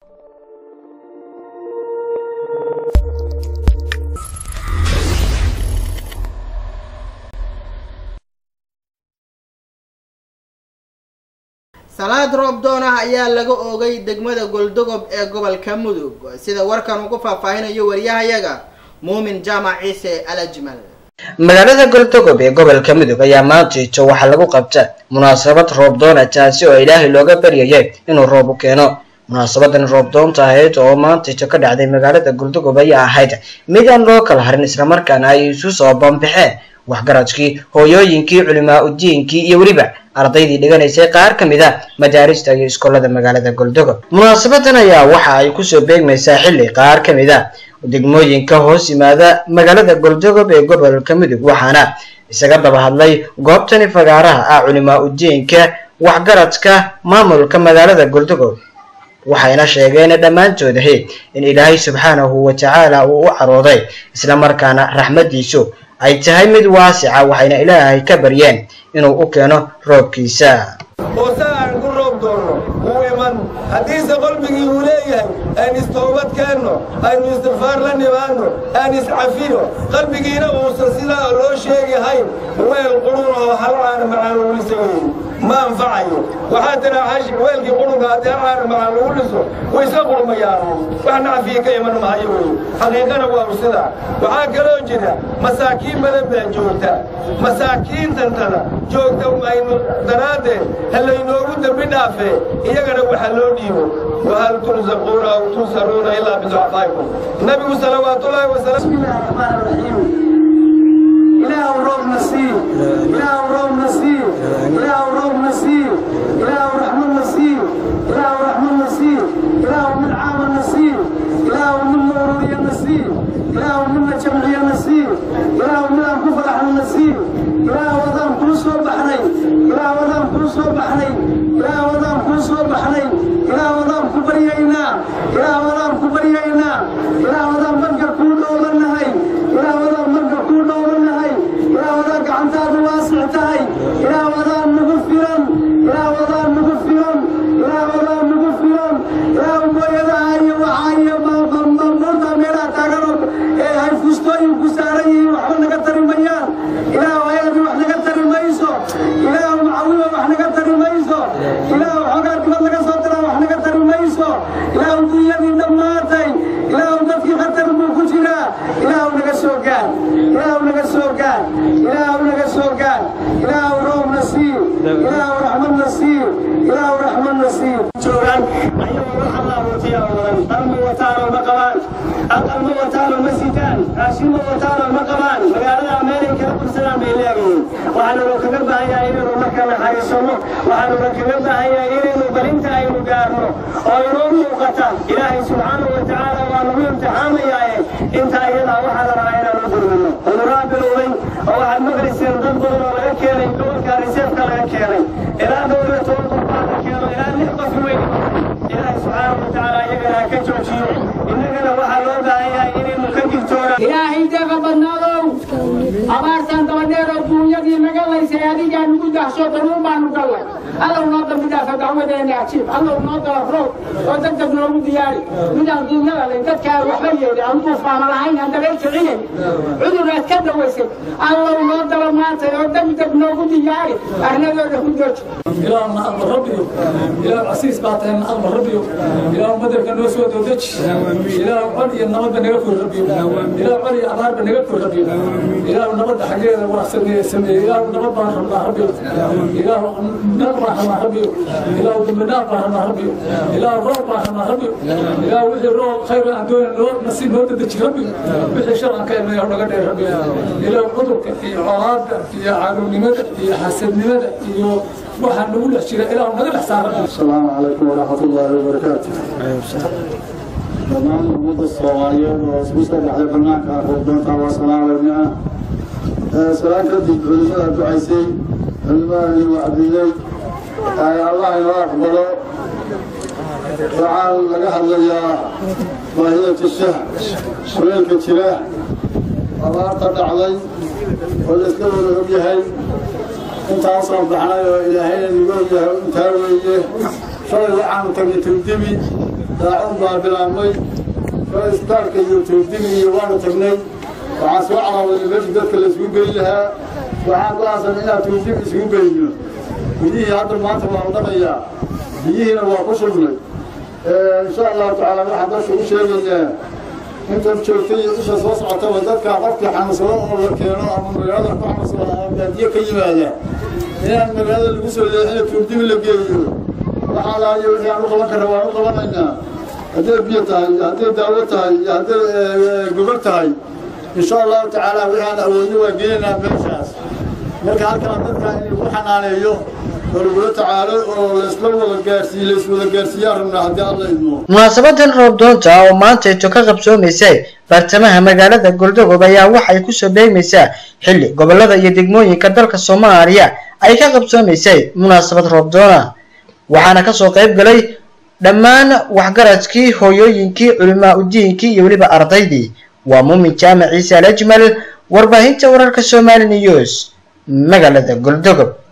salaad roob doon ah ayaa laga oogay degmada goldogob ee gobolka mudug sida warkan uu ku faahfaahinayo waryahayaga muumin jaamac ciise alajmal magaalada goldogob ee gobolka mudug ayaa maantiito waxaa lagu qabta munaasabad roob doona taasi oo ilaahay looga baryayay inuu roob u keeno munaasabadan roob doonta ahayd oo maantiito ka dhacday magaalada goldogob ayaa ahayd mid aan loo kala harin islamarkaana ay isu soo bambaxeen waxgaradkii hooyooyinkii culimaa udiinkii iyo weliba ardaydii dhiganaysay qaar ka mid a madaarista iyo iskoolada magaalada goldogob munaasabadan ayaa waxa ay kusoo beegmaysaa xilli qaar ka mid a degmooyinka hoos yimaada magaalada goldogob ee gobolka mudug waxaana isaga daba hadlay goobtani fagaaraha ah culimaa udiinka waxgaradka maamulka magaalada goldogob waxayna sheegeen dhammaantoodahe in ilaahay subxaanahu wa tacaala uu u carooday islamarkaana raxmadiisu ay tahay mid waasica waxayna ilaahay ka baryeen inuu u keeno roobkiisa hoose aan ku roob doonno wuu iman haddiise qalbigii uu leeyahay aan istoobad keenno aynu istikfaar la nimaanno aan iscafino qalbigiina uusan sidaa loo sheegahayn weel qurun oo hal caana macaan lagu liso weeye ma anfacayo waxaa tiraa xashi weelkii qurunka haddii hal caana macaan lagu liso way iska qurmayaan wax nacfiya ka iman mahayo weye xaqiiqana waa sidaa waxaa kaloo jira masaakiin badan baa joogta masaakiintantada joogta aynu daraaddeed halaynoogu dembi dhaafee iyagana waxa loo dhiibo wahal tursaquuna aw tunsaruuna ilaa biducafaa'ikum nabigu salawaatullaahi wasalaam إله روب نسير إله روب نسير إله روب نسير إله رحمن نسير إله رحمن نسير إله من عام نسير إله من نورية نسير إله من جمعية نسير إله من كفر نسير إله وضام كل صوب بحرين إله وضام كل صوب بحرين إله وضام كل صوب بحرين إله وضام كبريينا إله وضام كبريينا إله وضام منكر كل دولة نهي إله وضام منكر كل دولة نهي إله وضام gacantaadu waasic tahay ilaah wadaan nagu filan ilaah wadaan nagu filan ilaah wadaan nagu filan ilaah mooyadaha iyo waxaa iyo murta meelaha taagano ee ay fustooyin ku saaran yihiin waxba naga tari mayaan ilaah hayadii wax naga tari mayso ilaah macawiba wax naga tari mayso ilaah xoogaa dibad laga soo diraa wax naga tari mayso ilaah dunyadii dhammaatay ilaah dadkii khatar buu ku jiraa ilaah naga soo gaar ilaah naga soo gaar ilaah naga soo gaar ilaah roob nasiir ilaah raxmad nasiir ilaah raxmad nasiir joogaan ayagoo waxa laabuutiya wadan qalma wataano ma qabaan aqalma wataano ma sitaan raashinma wataano ma qabaan magaalada meelay kala bursadaan bay leeyihiin waxaanuna kaga baahan yahay inaynu marka naxariisanno waxaanuna kaga baahan yahay inaynu balinta aynu gaarno oo inoo muuqata ilaahay subxaanahu wa tacaala waa nagu imtixaamayaaye inta iyadaa waxaa la rabaa inaan u gurmino cudurraa bilowday oo waxaad maqlayseen dad badan oo laga keenay gobolka riseefka laga keenay ilaa dhowr iyo toban qof baa la keeno ilaa lix qof weyn ilaahay subxaanahu wa tacaala iyagana ha ka joojiyo innagana waxaa loo baahan yahay inaynu ka digtoonaan ilaahay deeqa badnaadow abaartan dabadheeroo duunyadii naga laysay adigaa nugu dahsho daruur baanu gallay allow noo dambi dhaafa dacwadeena ajiib allow noo dala roob oo degdeg noogu diyaari midaan duunyada lay dadkaa waxba yeedhi aan duufaana lahayn aan dabeel kicinayn cuduraad ka dawaysay allow noo dala maantay oo degdeg noogu diyaari arnadooda ku jooji إله نقل ربي إله عسيس بعتين نقل ربي إله مدرك الناس ودوجش إله علي النبض نقفل ربي إله علي أمار بنقفل ربي إله النبض حقيقة وحسن سمي إله النبض رحمة ربي إله نقل رحمة ربي إله دمنا رحمة ربي إله روح رحمة ربي إله وجه روح خير عن دون الروح نسيب نود دش ربي وجه شر عن كلمة يهون قدر ربي إله عذرك في عراد في عالم لماذا في حسد لماذا في waxaan nagu dhex jira ilaa naga dhex saaran السلام عليكم ورحمة الله وبركاته dhammaan ummadda soomaaliyeed oo isku soo baxday banaanka roobdoonta waa salaamayna salaan kadib culimada ducaysay culimada wacdiyey allah inoo aqbalo waxaan laga hadlayaa baahiyata shah kuleelka jira abaarta dhacday oo layska wada og yahay intaasoo baxnay oo ilaahayna nigu og yahay intaa weeye shalay waxaanu tagnay tawdibi daacun baa bilaabmay shalay isbitaalka iyo tawdibi iyo waanu tagnay waxaan soo calaawaday meeshii dadka la isugu geyn lahaa waxaan go-aansanay inaan tawdibi isugu geyno biyihii hadda maanta waanu dhaqayaa biyihiina waa ku shubnay insha allahu tacaala waxaan dadka u sheegayaa intan joogtay iyo isha soo socotaba dadka qofkii xanuunsado oo la keeno ama magaalada ku xanuunsado ama baadiye ka yimaada inaan magaalada lagu soo leexina tuurdibi la geeyo waxaa laayo wixii aan u qaban karra waan u qabanaynaa hadday biyo tahay iyo hadday daawo tahay iyo hadday gogol tahay insha allahu tacaala wixii aan awoodno waa geenaynaa meeshaas marka halkaan dadka in lagu xanaaneeyo oo lagula tacaalo oo laysla wada gaarsiiyo layswada gaarsiiyaan rabnaa haddii alla idmo munaasabadan roob doonta oo maantayto ka qabsoomaysa bartamaha magaalada goldogob ayaa waxay kusoo beegmaysaa xilli gobolada iyo degmooyinka dalka soomaaliya ay ka qabsoomaysay munaasabad roob doona waxaana kasoo qayb galay dhammaan waxgaradkii hooyooyinkii culimaa udiinkii iyo weliba ardaydii waa muumin jaamac ciise alajmal warbaahinta wararka somali news magaalada goldogob